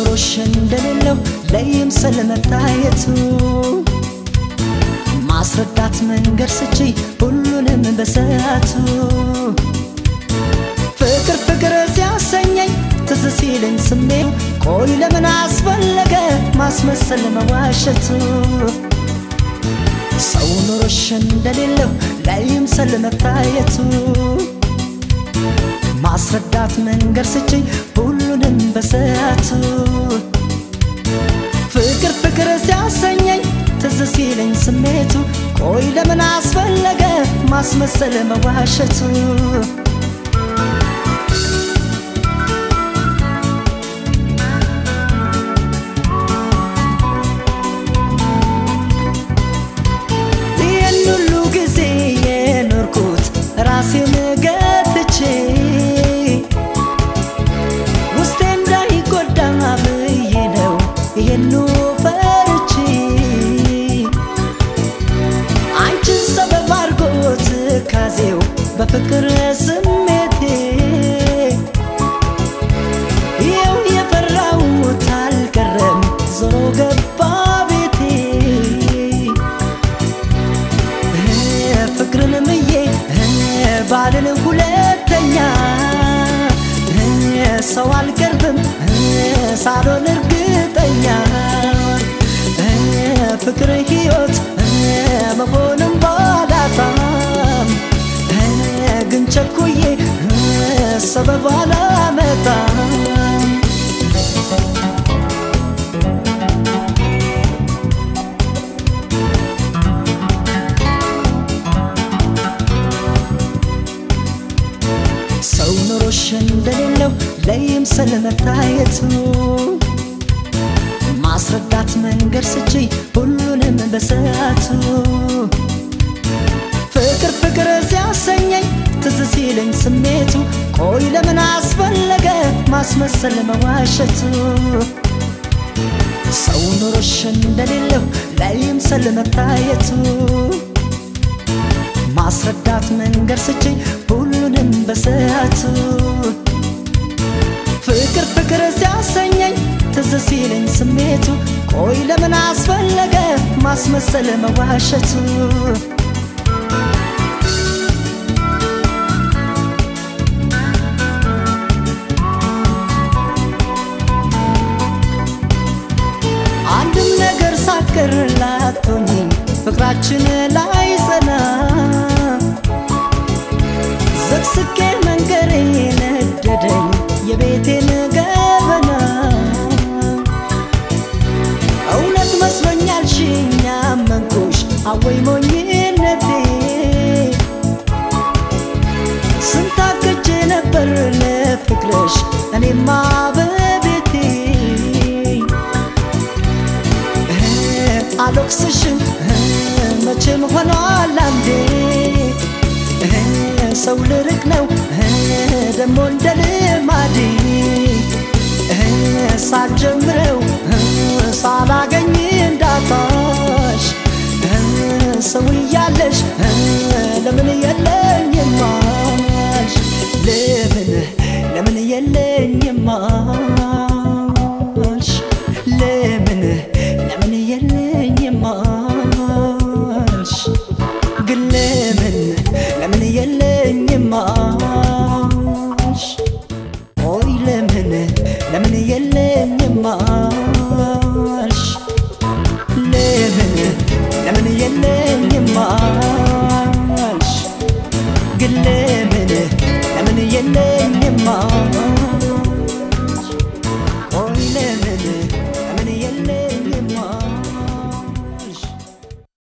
ኑሮሽ እንደሌለው ለይምሰል መታየቱ ማስረዳት መንገድ ስቺ ሁሉንም በሰዓቱ ፍቅር ፍቅር ሲያሰኘኝ ትዝ ሲለኝ ስሜው ቆይ ለምን አስፈለገ ማስመሰል መዋሸቱ ሰው ኑሮሽ እንደሌለው ላይምሰል መታየቱ ማስረዳት መንገድ ስችኝ ሁሉንም በሰዓቱ ፍቅር ፍቅር ሲያሰኘኝ ትዝ ሲለኝ ስሜቱ ቆይ ለምን አስፈለገ ማስመሰል መዋሸቱ ይህን ሁሉ ጊዜ የኖርኩት ራሴን ገትቼ ውስጤ እንዳይጎዳ ብዬ ነው ይሄኑ ፈርቼ አንቺን ሰበብ አድርጎት ካዜው በፍቅር ስሜቴ ይኸው የፈራሁት አልቀረም ዞሮ ገባ ቤቴ ፍቅርን ምዬ ባልን ሁለተኛ ሰው አልቀርብም ሳሎን እርግጠኛ ፍቅር ሕይወት መሆንም ባላጣም ግን ቸኩዬ ሰበብ አላመጣም ሰው ኑሮሽ እንደሌለው ለይምሰል መታየቱ ማስረዳት መንገድ ስቺ ሁሉንም በሰዓቱ ፍቅር ፍቅር ሲያሰኘኝ ትዝ ሲለኝ ስሜቱ ቆይ ለምን አስፈለገ ማስመሰል መዋሸቱ ሰው ኑሮሽ እንደሌለው ላይምሰል መታየቱ ማስረዳት መንገድ ስችኝ ሁሉንም በሰዓቱ ፍቅር ፍቅር ሲያሰኘኝ ትዝ ሲለኝ ስሜቱ ቆይ ለምን አስፈለገ ማስመሰል መዋሸቱ አንድም ነገር ሳትቀር ላቶኝ ፍቅራችን ላይ ጸና ዘቅስቄ መንገሬ ነደደኝ የቤቴን ገበና እውነት መስሎኛል ሽኛ መንኩሽ አወይ ሞኝነቴ ስንታክቼ ነበር ለፍቅርሽ እኔማ በቤቴ አልወቅስሽም መቼም ሆኗል አንዴ ሰው ልርቅ ነው ደሞ እንደ ልማዴ ሳልጀምረው ሳላገኝ እንዳጣሽ ሰው እያለሽ ለምን የለኝማሽ ለምን ለምን የለኝማሽ ለምን ለምን የለኝማሽ ግን ለምን ለምን የለኝማሽ ኦይ ለምን ለምን የለኝማሽ ለምን ለምን የለኝማሽ